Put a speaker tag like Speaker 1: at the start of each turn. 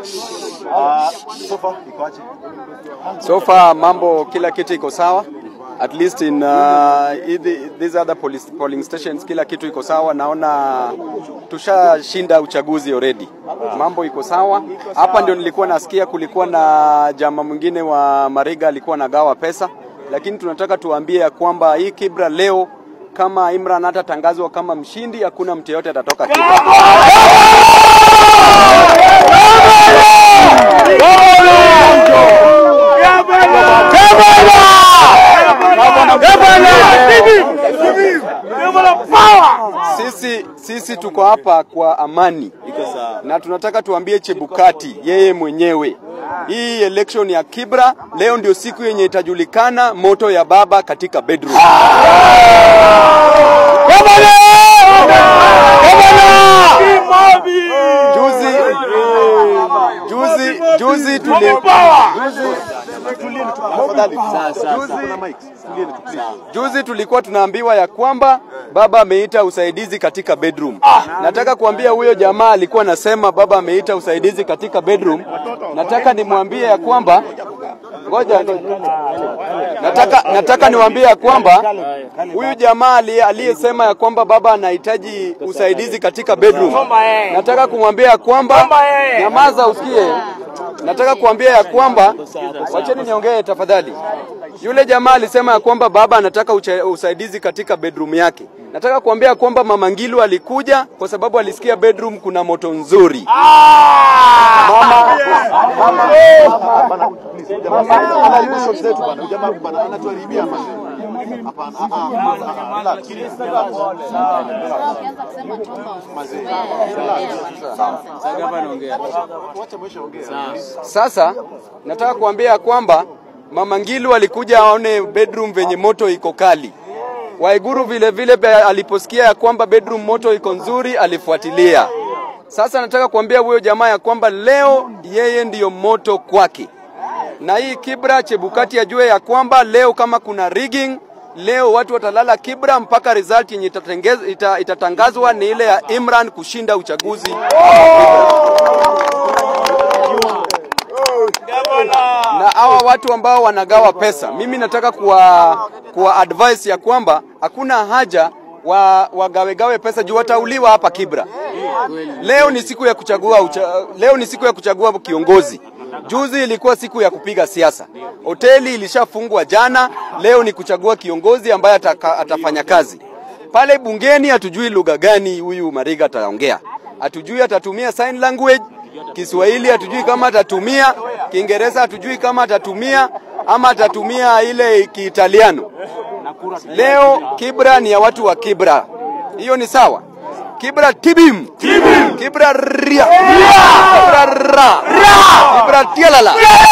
Speaker 1: Uh, so far ikoaje?
Speaker 2: So far mambo kila kitu iko sawa. At least in uh, hithi- these other police, polling stations kila kitu iko sawa. Naona tushashinda uchaguzi already. Mambo iko sawa. Hapa ndio nilikuwa nasikia kulikuwa na jamaa mwingine wa Mariga alikuwa nagawa pesa, lakini tunataka tuambie ya kwamba hii Kibra leo kama Imran hatatangazwa kama mshindi, hakuna mtu yeyote atatoka Kibra. Sisi, sisi tuko hapa kwa amani na tunataka tuambie Chebukati yeye mwenyewe, hii election ya Kibra leo ndio siku yenye itajulikana moto ya baba katika bedroom. Juzi juzi juzi tuli
Speaker 1: Tafadhali. Juzi kuna mics. Tulieni tu, please.
Speaker 2: Juzi tulikuwa tunaambiwa ya kwamba baba ameita usaidizi katika bedroom. Nataka kuambia huyo jamaa alikuwa anasema baba ameita usaidizi katika bedroom. Nataka nimwambie ya kwamba ngoja nataka, nataka niwaambie ya kwamba huyu jamaa ali- aliyesema ya kwamba baba anahitaji usaidizi katika bedroom, nataka kumwambia ya kwamba nyamaza, usikie. Nataka kuambia ya kwamba, wacheni niongee tafadhali. Yule jamaa alisema ya kwamba baba anataka ucha- usaidizi katika bedroom yake. Nataka kuambia ya kwamba mama Ngilu alikuja kwa sababu alisikia bedroom kuna moto nzuri.
Speaker 1: Bana, please, jamaa, anaharibu shots zetu bana. Jamaa bana anatuharibia bana. Hapana. ah, ah, ah, relax. Wacha mwisho ongea.
Speaker 2: Sasa nataka kuambia ya kwamba mama Ngilu alikuja aone bedroom venye moto iko kali. Waiguru vile vile pe- aliposikia ya kwamba bedroom moto iko nzuri alifuatilia. Sasa nataka kuambia huyo jamaa ya kwamba leo yeye ndiyo moto kwake, na hii Kibra Chebukati ajue ya kwamba leo kama kuna rigging, leo watu watalala Kibra mpaka result yenye itatengez- ita, itatangazwa ni ile ya Imran kushinda uchaguzi na hawa watu ambao wanagawa pesa, mimi nataka kuwa, kuwa advice ya kwamba hakuna haja wa wagawegawe pesa juu watauliwa hapa Kibra. Leo ni siku ya kuchagua ucha, leo ni siku ya kuchagua kiongozi. Juzi ilikuwa siku ya kupiga siasa. Hoteli ilishafungwa jana, leo ni kuchagua kiongozi ambaye ataka, atafanya kazi pale bungeni. Hatujui lugha gani huyu Mariga ataongea, hatujui atatumia sign language Kiswahili hatujui kama atatumia, Kiingereza hatujui kama atatumia ama atatumia ile Kiitaliano. Leo Kibra ni ya watu wa Kibra, hiyo ni sawa. Kibra tibim, Kibra ria, Kibra ra, Kibra tialala.